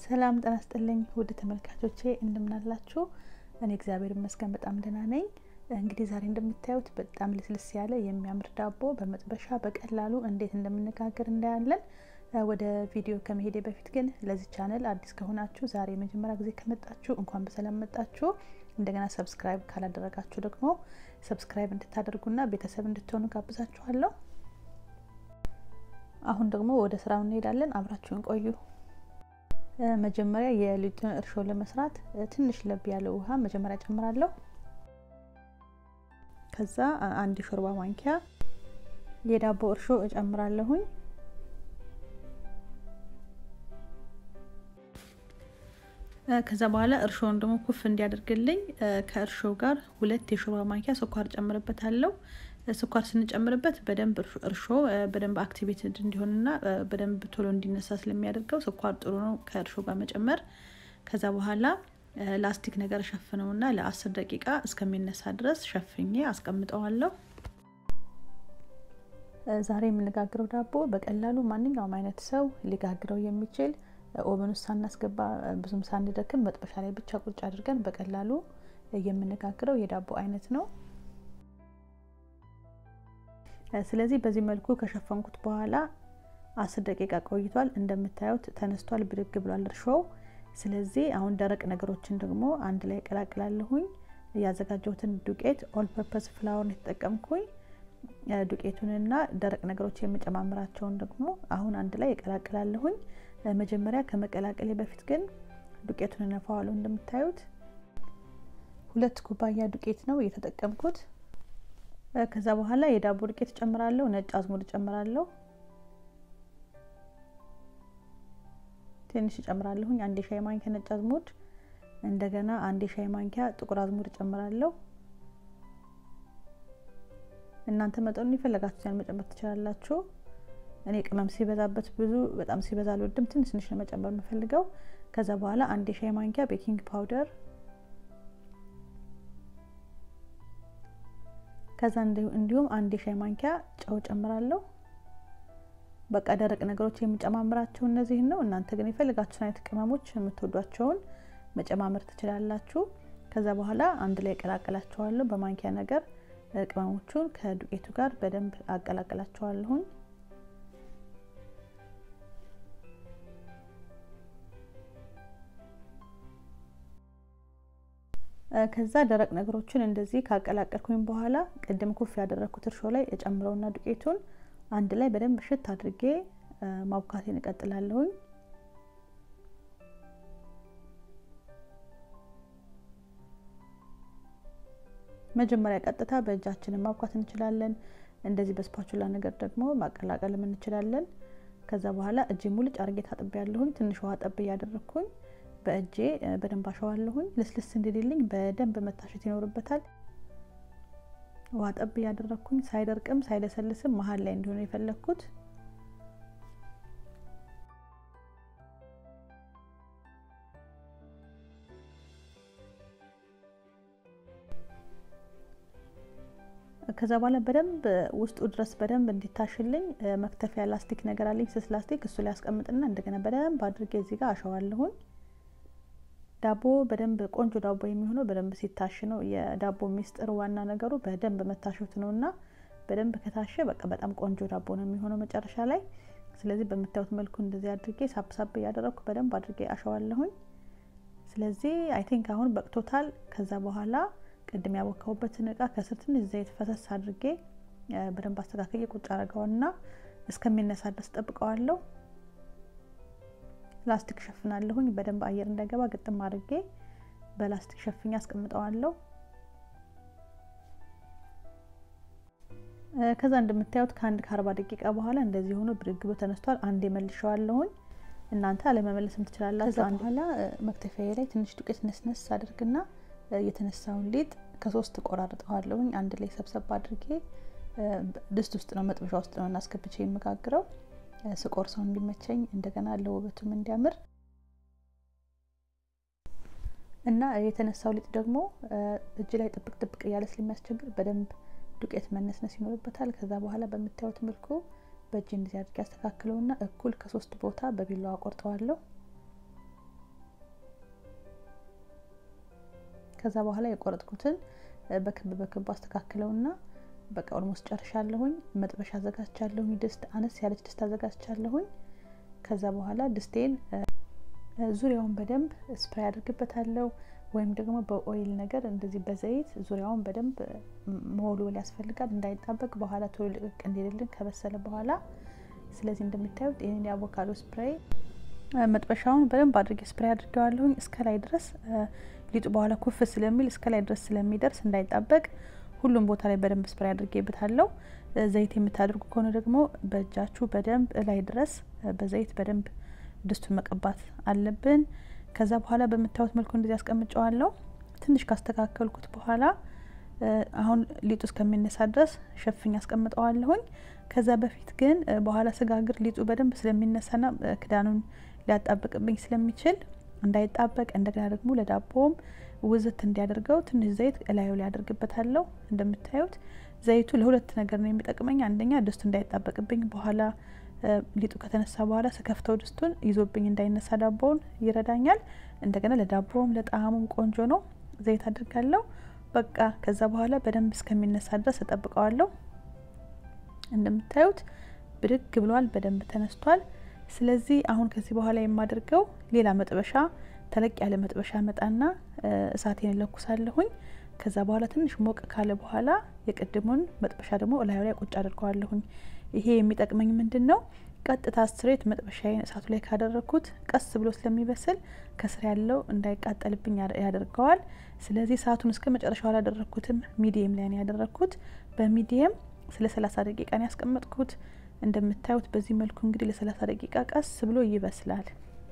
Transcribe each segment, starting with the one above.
ሰላም ጤና ይስጥልኝ ውድ ተመልካቾቼ እንደምናላችሁ። እኔ እግዚአብሔር ይመስገን በጣም ደህና ነኝ። እንግዲህ ዛሬ እንደምታዩት በጣም ልስልስ ያለ የሚያምር ዳቦ በመጥበሻ በቀላሉ እንዴት እንደምንጋገር እናያለን። ወደ ቪዲዮ ከመሄዴ በፊት ግን ለዚህ ቻነል አዲስ ከሆናችሁ ዛሬ የመጀመሪያ ጊዜ ከመጣችሁ እንኳን በሰላም መጣችሁ። እንደገና ሰብስክራይብ ካላደረጋችሁ ደግሞ ሰብስክራይብ እንድታደርጉና ቤተሰብ እንድትሆኑ ጋብዛችኋለሁ። አሁን ደግሞ ወደ ስራው እንሄዳለን። አብራችሁን ቆዩ። መጀመሪያ የሊጡን እርሾ ለመስራት ትንሽ ለብ ያለ ውሃ መጀመሪያ ጨምራለሁ። ከዛ አንድ ሾርባ ማንኪያ የዳቦ እርሾ እጨምራለሁኝ። ከዛ በኋላ እርሾውን ደግሞ ኩፍ እንዲያደርግልኝ ከእርሾ ጋር ሁለት የሾርባ ማንኪያ ስኳር ጨምርበታለሁ። ስኳር ስንጨምርበት በደንብ እርሾ በደንብ አክቲቬትድ እንዲሆንና በደንብ ቶሎ እንዲነሳ ስለሚያደርገው ስኳር ጥሩ ነው ከእርሾ ጋር መጨመር። ከዛ በኋላ ላስቲክ ነገር ሸፍነውና ለአስር ደቂቃ እስከሚነሳ ድረስ ሸፍኜ አስቀምጠዋለሁ። ዛሬ የምንጋግረው ዳቦ በቀላሉ ማንኛውም አይነት ሰው ሊጋግረው የሚችል ኦቨን ውስጥ ሳናስገባ ብዙም ሳንደክም መጥበሻ ላይ ብቻ ቁጭ አድርገን በቀላሉ የምንጋግረው የዳቦ አይነት ነው። ስለዚህ በዚህ መልኩ ከሸፈንኩት በኋላ አስር ደቂቃ ቆይቷል። እንደምታዩት ተነስቷል፣ ብድግ ብሏል እርሾው። ስለዚህ አሁን ደረቅ ነገሮችን ደግሞ አንድ ላይ ቀላቅላለሁኝ። ያዘጋጀሁትን ዱቄት ኦል ፐርፐስ ፍላወርን የተጠቀምኩኝ ዱቄቱንና ደረቅ ነገሮች የምጨማምራቸውን ደግሞ አሁን አንድ ላይ እቀላቅላለሁኝ። መጀመሪያ ከመቀላቀሌ በፊት ግን ዱቄቱን እነፋዋለሁ። እንደምታዩት ሁለት ኩባያ ዱቄት ነው የተጠቀምኩት። ከዛ በኋላ የዳቦ ዱቄት ጨምራለሁ። ነጭ አዝሙድ ጨምራለሁ። ትንሽ ጨምራለሁኝ። አንድ የሻይ ማንኪያ ነጭ አዝሙድ፣ እንደገና አንድ የሻይ ማንኪያ ጥቁር አዝሙድ ጨምራለሁ። እናንተ መጠኑን የፈለጋችሁትን መጨመር ትችላላችሁ። እኔ ቅመም ሲበዛበት ብዙ በጣም ሲበዛ አልወድም። ትንሽ ትንሽ ነው መጨመር የምፈልገው። ከዛ በኋላ አንድ የሻይ ማንኪያ ቤኪንግ ፓውደር ከዛ እንዲሁም አንድ የሻይ ማንኪያ ጨው ጨምራለሁ። በቃ ደረቅ ነገሮች የሚጨማምራቸው እነዚህን ነው። እናንተ ግን የፈልጋችሁን አይነት ቅመሞች የምትወዷቸውን መጨማመር ትችላላችሁ። ከዛ በኋላ አንድ ላይ ቀላቀላቸዋለሁ በማንኪያ ነገር ቅመሞቹን ከዱቄቱ ጋር በደንብ አቀላቅላቸዋለሁኝ። ከዛ ደረቅ ነገሮችን እንደዚህ ካቀላቀልኩኝ በኋላ ቅድም ኩፍ ያደረግኩት እርሾ ላይ እጨምረውና ዱቄቱን አንድ ላይ በደንብ ሽት አድርጌ ማቡካቴን እቀጥላለሁኝ። መጀመሪያ ቀጥታ በእጃችንን ማቡካት እንችላለን። እንደዚህ በስፓቹላ ነገር ደግሞ ማቀላቀልም እንችላለን። ከዛ በኋላ እጄ ሙልጭ አርጌ ታጥቤ ያለሁኝ ትንሽ ውሃ ጠብ እያደረግኩኝ በእጄ በደንብ አሸዋለሁኝ። ልስልስ እንዲልልኝ በደንብ መታሸት ይኖርበታል። ውሃ ጠብ እያደረግኩኝ ሳይደርቅም ሳይለሰልስም መሀል ላይ እንዲሆነ የፈለግኩት ከዛ በኋላ በደንብ ውስጡ ድረስ በደንብ እንዲታሽልኝ መክተፊያ ላስቲክ ነገር አለኝ፣ ስስ ላስቲክ እሱ ላይ ያስቀምጥና እንደገና በደንብ አድርጌ እዚህ ጋር አሸዋለሁኝ። ዳቦ በደንብ ቆንጆ ዳቦ የሚሆነው በደንብ ሲታሽ ነው። የዳቦ ሚስጥር ዋና ነገሩ በደንብ መታሸት ነው እና በደንብ ከታሸ በቃ በጣም ቆንጆ ዳቦ ነው የሚሆነው መጨረሻ ላይ። ስለዚህ በምታዩት መልኩ እንደዚህ አድርጌ ሳብሳብ እያደረግኩ በደንብ አድርጌ አሸዋለሁኝ። ስለዚህ አይ ቲንክ አሁን በቅቶታል። ከዛ በኋላ ቅድም ያቦካውበትን እቃ ከስር ትንሽ ዘይት ፈሰስ አድርጌ በደንብ አስተካክዬ ቁጭ አረገውና እስከሚነሳ ድረስ ጠብቀዋለሁ። ላስቲክ ሸፍናለሁኝ በደንብ አየር እንዳይገባ ግጥም አድርጌ በላስቲክ ሸፍኛ አስቀምጠዋለሁ። ከዛ እንደምታዩት ከአንድ ከአርባ ደቂቃ በኋላ እንደዚህ ሆኖ ብድግ ብሎ ተነስቷል። አንዴ መልሸዋለሁኝ። እናንተ አለመመለስም ትችላላችሁ። ከዛ በኋላ መክተፊያ ላይ ትንሽ ዱቄት ነስነስ አድርግና የተነሳውን ሊጥ ከሶስት ቆራርጠዋለሁኝ አንድ ላይ ሰብሰብ አድርጌ ድስት ውስጥ ነው መጥበሻ ውስጥ ነው እናስገብቼ የምጋግረው ስቆርሰው እንዲመቸኝ እንደገና ለውበቱም እንዲያምር እና የተነሳው ሊጥ ደግሞ እጅ ላይ ጥብቅ ጥብቅ እያለ ስለሚያስቸግር በደንብ ዱቄት መነስነስ ይኖርበታል። ከዛ በኋላ በምታዩት መልኩ በእጅ እንደዚህ አድርጌ ያስተካክለውና እኩል ከሶስት ቦታ በቢላዋ ቆርጠዋለሁ። ከዛ በኋላ የቆረጥኩትን በክብ በክብ አስተካክለውና በቃ ኦልሞስት ጨርሻለሁኝ። መጥበሻ አዘጋጅቻለሁኝ። ድስት አነስ ያለች ድስት አዘጋጅቻለሁኝ። ከዛ በኋላ ድስቴን ዙሪያውን በደንብ ስፕራይ አድርግበታለሁ ወይም ደግሞ በኦይል ነገር እንደዚህ በዘይት ዙሪያውን በደንብ መወልወል ያስፈልጋል እንዳይጣበቅ በኋላ ቶሎ ልቅቅ እንዲልልን ከበሰለ በኋላ። ስለዚህ እንደምታዩት ይህን የአቮካዶ ስፕራይ መጥበሻውን በደንብ አድርጌ ስፕራይ አድርገዋለሁኝ እስከ ላይ ድረስ ሊጡ በኋላ ኩፍ ስለሚል እስከ ላይ ድረስ ስለሚደርስ እንዳይጣበቅ ሁሉም ቦታ ላይ በደንብ ስፕራይ አድርጌበታለሁ። ዘይት የምታደርጉ ከሆነ ደግሞ በእጃችሁ በደንብ ላይ ድረስ በዘይት በደንብ ድስቱን መቀባት አለብን። ከዛ በኋላ በምታዩት መልኩ እንደዚህ አስቀምጨዋለሁ። ትንሽ ካስተካከልኩት በኋላ አሁን ሊጡ እስከሚነሳ ድረስ ሸፍኝ አስቀምጠዋለሁኝ። ከዛ በፊት ግን በኋላ ስጋግር ሊጡ በደንብ ስለሚነሳና ክዳኑን ሊያጣብቅብኝ ስለሚችል እንዳይጣበቅ እንደገና ደግሞ ለዳቦም ውዝት እንዲያደርገው ትንሽ ዘይት እላዩ ላይ አደርግበታለሁ። እንደምታዩት ዘይቱ ለሁለት ነገር ነው የሚጠቅመኝ። አንደኛ ድስቱ እንዳይጣበቅብኝ በኋላ ሊጡ ከተነሳ በኋላ ስከፍተው ድስቱን ይዞብኝ እንዳይነሳ ዳቦውን ይረዳኛል። እንደገና ለዳቦውም ለጣዕሙም ቆንጆ ነው። ዘይት አድርጋለሁ። በቃ ከዛ በኋላ በደንብ እስከሚነሳ ድረስ እጠብቀዋለሁ። እንደምታዩት ብድግ ብሏል፣ በደንብ ተነስቷል። ስለዚህ አሁን ከዚህ በኋላ የማደርገው ሌላ መጥበሻ ተለቅ ያለ መጥበሻ መጣና እሳቴን እለኩሳለሁኝ። ከዛ በኋላ ትንሽ ሞቅ ካለ በኋላ የቅድሙን መጥበሻ ደግሞ እላዩ ላይ ቁጭ አድርገዋለሁኝ። ይሄ የሚጠቅመኝ ምንድን ነው? ቀጥታ ስትሬት መጥበሻዬን እሳቱ ላይ ካደረግኩት ቀስ ብሎ ስለሚበስል ከስር ያለው እንዳይቃጠልብኝ ያደርገዋል። ስለዚህ እሳቱን እስከ መጨረሻው አላደረግኩትም፣ ሚዲየም ላይ ነው ያደረግኩት። በሚዲየም ስለ ሰላሳ ደቂቃ ነው ያስቀመጥኩት። እንደምታዩት በዚህ መልኩ እንግዲህ ለሰላሳ ደቂቃ ቀስ ብሎ ይበስላል።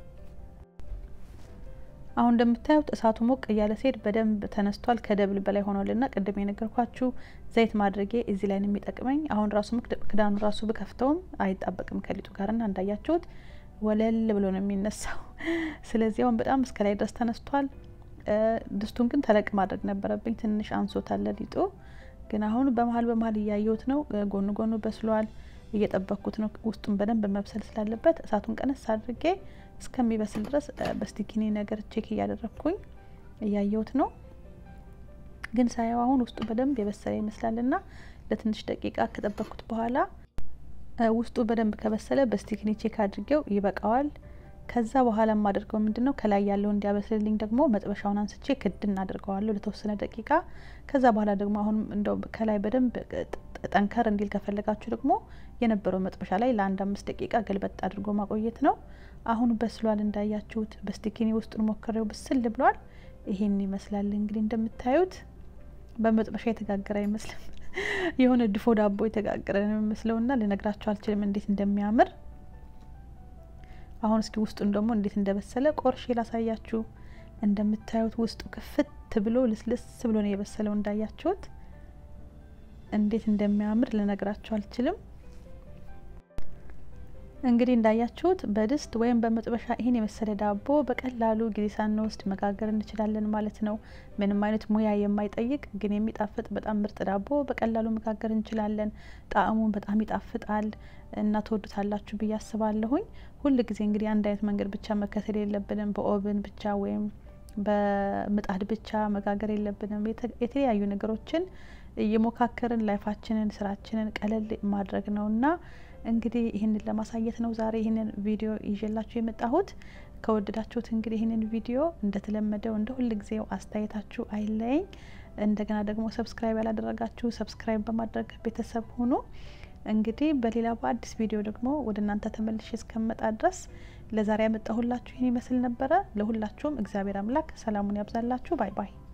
አሁን እንደምታዩት እሳቱ ሞቅ እያለ ሲሄድ በደንብ ተነስቷል። ከደብል በላይ ሆኗልና ቅድም የነገርኳችሁ ዘይት ማድረጌ እዚህ ላይ ነው የሚጠቅመኝ። አሁን ራሱ ክዳኑ ራሱ ብከፍተውም አይጣበቅም ከሊጡ ጋርና እንዳያችሁት ወለል ብሎ ነው የሚነሳው። ስለዚህ አሁን በጣም እስከ ላይ ድረስ ተነስቷል። ድስቱን ግን ተለቅ ማድረግ ነበረብኝ። ትንሽ አንሶታል ሊጡ። ግን አሁን በመሀል በመሀል እያየሁት ነው። ጎኑ ጎኑ በስሏል። እየጠበቅኩት ነው። ውስጡን በደንብ መብሰል ስላለበት እሳቱን ቀነስ አድርጌ እስከሚበስል ድረስ በስቲኪኒ ነገር ቼክ እያደረግኩኝ እያየሁት ነው። ግን ሳየው አሁን ውስጡ በደንብ የበሰለ ይመስላልና ለትንሽ ደቂቃ ከጠበቅኩት በኋላ ውስጡ በደንብ ከበሰለ በስቲኪኒ ቼክ አድርጌው ይበቃዋል። ከዛ በኋላ የማደርገው ምንድን ነው ከላይ ያለው እንዲያበስልልኝ ደግሞ መጥበሻውን አንስቼ ክድን አድርገዋለሁ ለተወሰነ ደቂቃ። ከዛ በኋላ ደግሞ አሁን እንደው ከላይ በደንብ ጠንከር እንዲል ከፈለጋችሁ ደግሞ የነበረው መጥበሻ ላይ ለአንድ አምስት ደቂቃ ገልበጥ አድርጎ ማቆየት ነው። አሁን በስሏል እንዳያችሁት። በስቲኪኒ ውስጡን ሞክሬው ብስል ብሏል። ይሄን ይመስላል እንግዲህ እንደምታዩት። በመጥበሻ የተጋገረ አይመስልም። የሆነ ድፎ ዳቦ የተጋገረ ነው የሚመስለውና ልነግራችሁ አልችልም እንዴት እንደሚያምር። አሁን እስኪ ውስጡን ደግሞ እንዴት እንደበሰለ ቆርሼ ላሳያችሁ። እንደምታዩት ውስጡ ክፍት ብሎ ልስልስ ብሎ ነው የበሰለው እንዳያችሁት። እንዴት እንደሚያምር ልነግራችሁ አልችልም። እንግዲህ እንዳያችሁት በድስት ወይም በመጥበሻ ይህን የመሰለ ዳቦ በቀላሉ ጊዜ ሳንወስድ መጋገር እንችላለን ማለት ነው። ምንም አይነት ሙያ የማይጠይቅ ግን የሚጣፍጥ በጣም ምርጥ ዳቦ በቀላሉ መጋገር እንችላለን። ጣዕሙን በጣም ይጣፍጣል እና ትወዱታላችሁ ብዬ አስባለሁኝ። ሁል ጊዜ እንግዲህ አንድ አይነት መንገድ ብቻ መከተል የለብንም። በኦቭን ብቻ ወይም በምጣድ ብቻ መጋገር የለብንም። የተለያዩ ነገሮችን እየሞካከርን ላይፋችንን ስራችንን ቀለል ማድረግ ነውና እንግዲህ ይህንን ለማሳየት ነው ዛሬ ይህንን ቪዲዮ ይዤላችሁ የመጣሁት። ከወደዳችሁት እንግዲህ ይህንን ቪዲዮ እንደተለመደው እንደ ሁል ጊዜው አስተያየታችሁ አይለየኝ። እንደገና ደግሞ ሰብስክራይብ ያላደረጋችሁ ሰብስክራይብ በማድረግ ቤተሰብ ሁኑ። እንግዲህ በሌላ በአዲስ ቪዲዮ ደግሞ ወደ እናንተ ተመልሼ እስከመጣ ድረስ ለዛሬ ያመጣሁላችሁ ይህን ይመስል ነበረ። ለሁላችሁም እግዚአብሔር አምላክ ሰላሙን ያብዛላችሁ። ባይ ባይ